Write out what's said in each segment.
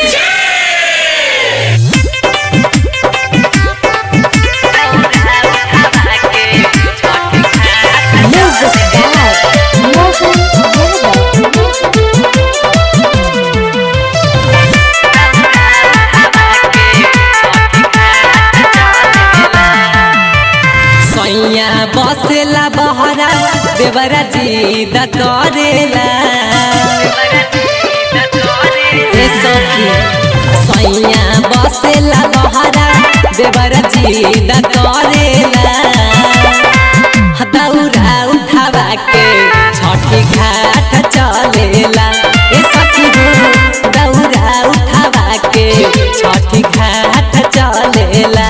Music by Mohan Yadav. सैया बसेला बहरा देवरा जीद करेला ए सखी सैया बसेला बहरा देवरा जीद करेला दौरा उठावा के छठी घाट चलेला ए सखी हो दौरा उठावा के छठी घाट चलेला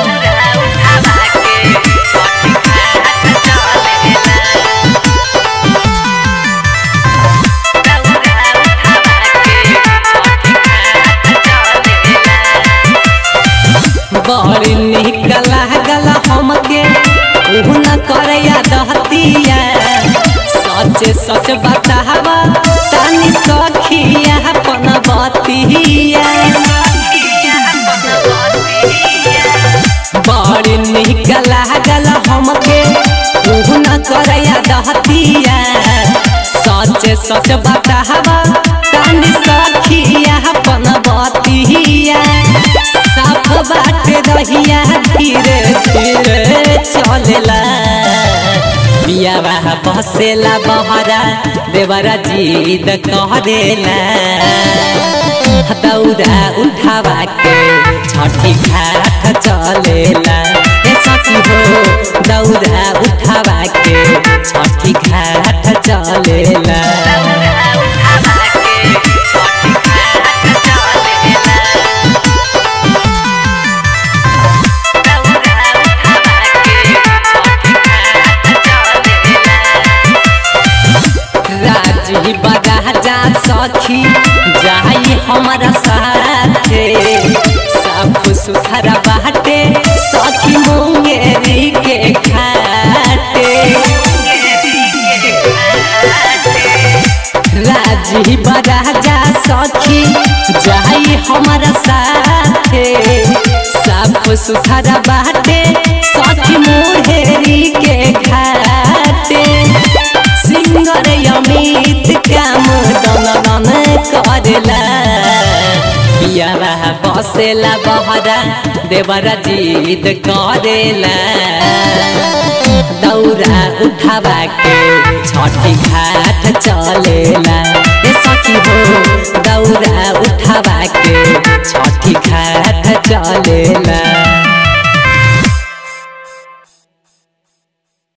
बड़ी निक लागल हमके उ न करया दहतिया सच सच बतावा तनी सखिया अपन बतिया बड़ी निक लागल हमके उ न करया दहतिया सच सच बतावा तनी सखिया अपन बतिया साफ बाटे रहिया धीरे धीरे चलेला बियावा बसेला बहरा देवरा जीद करेला दौरा उठावा के छठी घाट चलेला ए सखी हो दौरा उठावा के छठी घाट चलेला राजी बगाजा सखी जाई हमारा साथे सब सुथरा बाटे सखी मुंगेरी के खाटे राजी बगाजा सखी जाई हमारा साथे सब सुथरा बाटे सखी मुंगेरी के खाटे सिंगर अमित काम दन दन करेला पियावा बसेला बहरा देवरा जीद करेला दौरा उठावा के छठी घाट चलेला ए सखी हो दौरा उठावा के छठी घाट चलेला